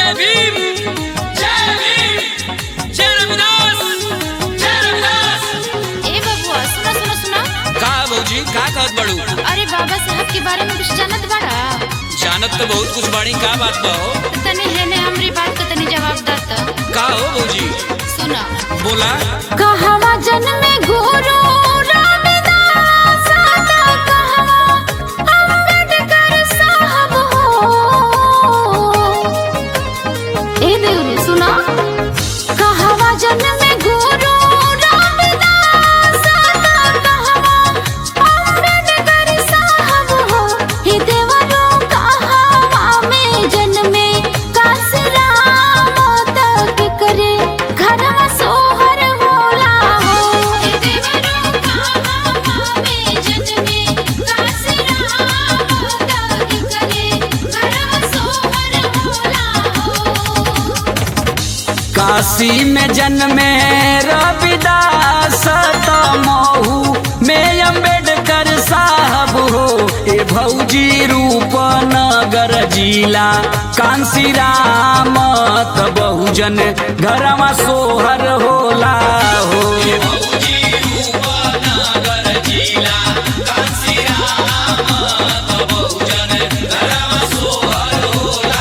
जय भीम जय भीम जय रविदास जय रविदास ए बबुआ सुनो सुनो सुनो का भौजी का कहत बड़ू अरे बाबा साहब के बारे में कुछ जानत बाड़ा जानत तो बहुत कुछ बाड़ी का बात बा हो तनी हेने हमरी बात का तनी जवाब दत का हो भौजी सुनो बोला कहवा जन्मे गुरु रविदास का कहवा अम्बेडकर साहब हो ए देउरी सुनो कहवा जन्मे गुरु रविदास का कहवा अम्बेडकर साहब हो हे देवरो कहवा में जन्मे कासराम तक करे घरवा सोहर होला हो हे देवरो कहवा में जन्मे कासराम तक करे घरवा सोहर होला हो काशी में जन्मे रविदास त महू में अम्बेडकर साहब हो ए भौजी रूपनगर जिला कांसी राम त बहुजन घरवा सोहर होला हो ए भौजी रूपनगर जिला कांसी राम त बहुजन घरवा सोहर होला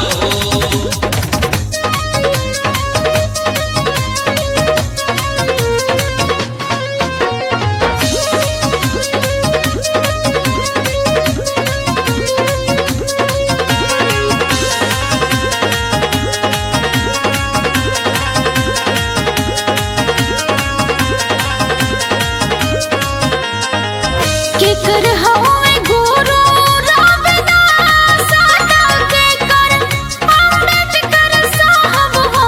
केकर हवे गुरु रविदास का केकर अम्बेडकर साहब हो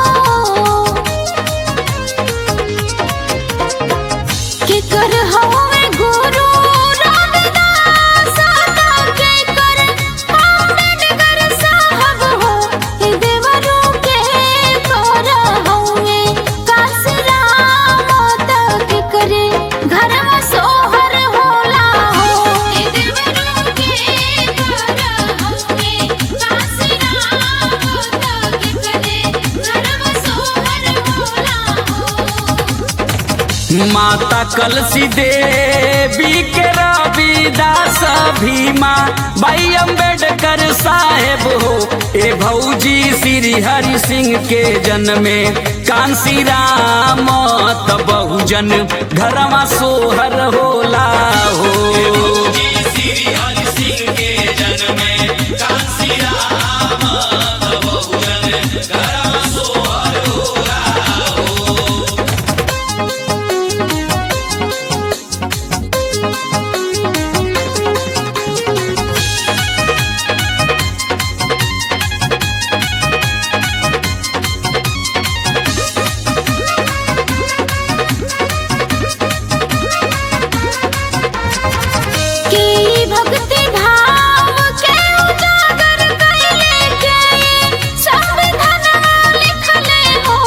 केकर हवे गुरु रविदास का केकर अम्बेडकर साहब हो हे देवरो के कर हवे कासराम तक करे घरवा सोहर होला हो हे देवरो के कर हवे कासराम तक करे घरवा सोहर होला हो माता कलसी देवी के रविदास भीमा बाई अम्बेडकर साहेब हो ए भौजी श्री हरि सिंह के जन्मे कांसी राम त बहुजन घरवा सोहर होला हो श्री हरि सिंह के जन्मे कांसी राम त बहुजन घरवा सोहर होला की भक्ति भाव के उजागर कइले के संविधानवा लिखले हो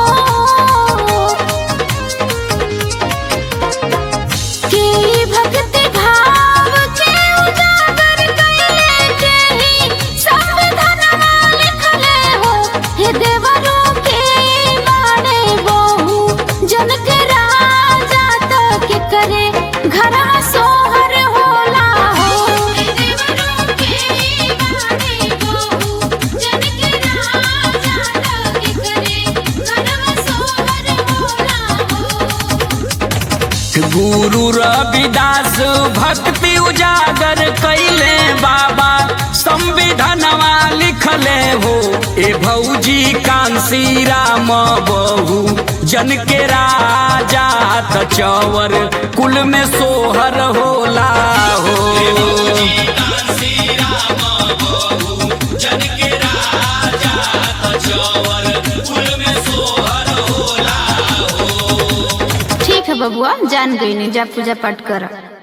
की भक्ति भाव के उजागर कइले के संविधानवा लिखले हो हे देवरो के माने बहु जन के राजा तक करे घरवा सोहर होला हो हे देवरो के माने बहु जन के राजा तक करे घरवा सोहर होला हो गुरु रविदास भक्ति उजागर कैले बाबा संविधानवा लिखले हो ए भौजी कांसी राम बहु जन के राजा त चवर कुल में सोहर होला हो ठीक है बबुआ जान गई नहीं जा पूजा पाठ कर